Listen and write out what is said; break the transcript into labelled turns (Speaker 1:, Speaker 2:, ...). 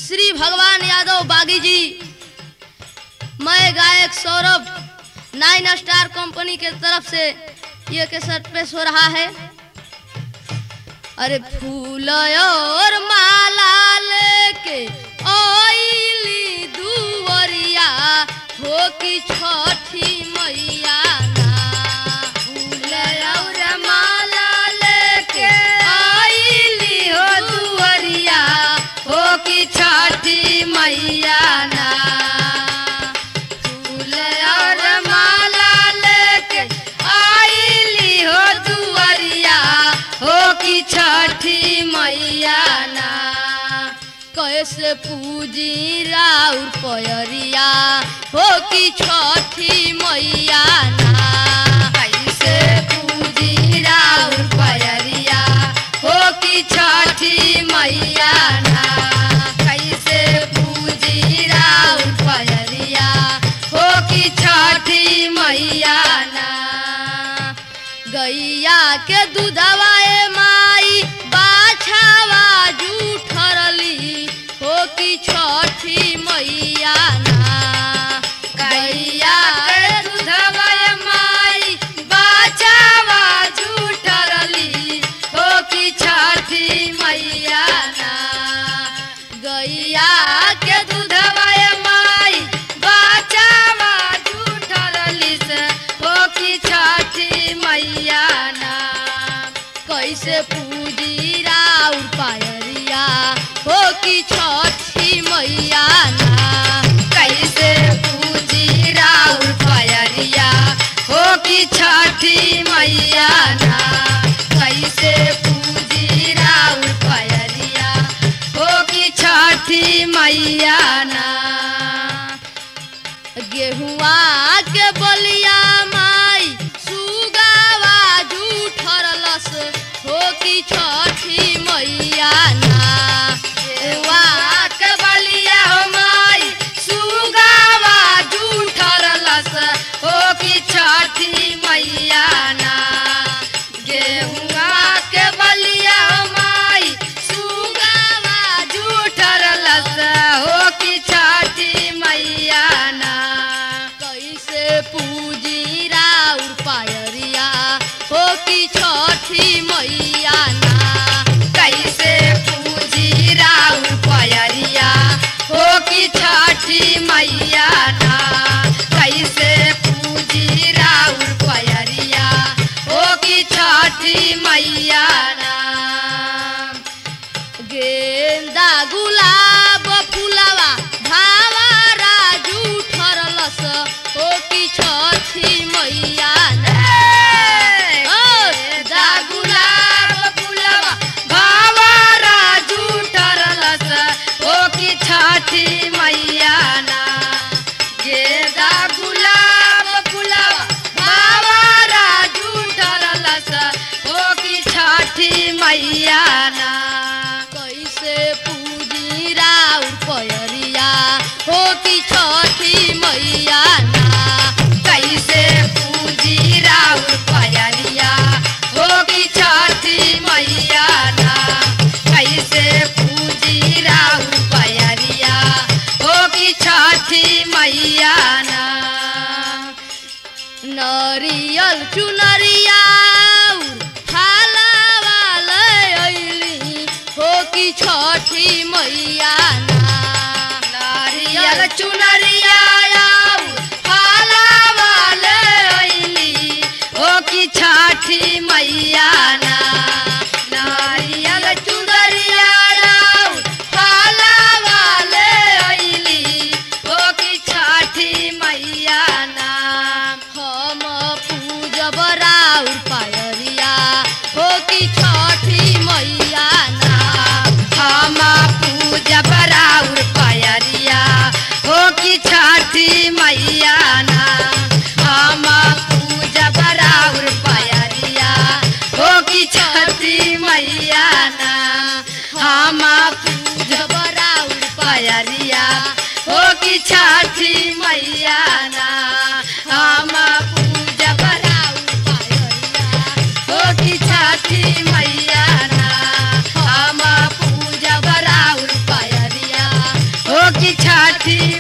Speaker 1: श्री भगवान यादव बागी जी मैं गायक सौरभ नाइन स्टार कंपनी के तरफ से ये केसट पेश हो रहा है अरे फूल और माला लेके ओइली दुवरिया हो कि छठी मैया ना फूल और माला लेके ओइली हो दुवरिया हो कि छठी मैया ना फूल और माला लेके आइली हो दुआरिया हो कि छठी मैया ना कैसे पूजी राउर पयरिया हो कि छठी मैया ना कैसे पूजी राउर पयरिया हो कि छठी मैया ना कैसे पूजी राउर पयरिया हो कि छठी मैया ना गैया के दूधवा ए माई बाछावा जूठरली हो कि छठी मैया ना गैया के दूधवा ए माई बाछावा जूठरली हो कि छठी मैया ना गैया के दूधवा ए माई बाछावा जूठरली से हो कि छठी मैया ना कैसे पूजी राउर पायरिया हो कि छठी मैया ना कैसे पूजी राउर पायरिया हो कि छठी मैया ना कैसे पूजी राउर पायरिया हो कि छठी मैया ना गेहुआ के बलिया माई सुगावा जूठरलस हो कि छठी मैया ना गेहुआ के बलिया हो माई सुगावा जूठरलस हो कि छठी मैया ना गेहुआ के बलिया हो माई सुगावा जूठरलस हो कि छठी मैया ना कैसे पूजी राउर पायरिया हो कि छठी मैया ना कैसे पूजी राउर पायरिया हो कि छठी मैया ना कैसे पूजी राउर पायरिया हो कि छठी मैया ना गेंदा गुलाब फुलावा भावारा जूठरलस हो कि छठी मैया ना ओ, गेंदा गुलाब फुलावा भावारा जूठरलस हो कि छठी मैया ना गेंदा गुलाब फुलावा भावारा जूठरलस हो कि छठी मैया ना कैसे पूजी राउर पयरिया हो कि छठी मैया ना कैसे पूजी राउर पयरिया हो कि छठी मैया ना कैसे पूजी राउर पयरिया हो कि छठी मैया ना नरियल चुनरिया हो कि छठी मैया ना नारियल चुनरिया हो कि छठी मैया ना नारियल चुनरिया हो कि छठी मैया ना हम पूजब राउर पायरिया हो कि छठी मैया ना हम पूजब राउर पायरिया हो कि छठी मैया ना हम पूजब राउर पायरिया हो कि छठी मैया ना हम पूजब राउर पायरिया हो कि छठी मैया ना हम पूजब राउर पायरिया हो कि छठी मैया ना हम पूजब राउर पायरिया छठी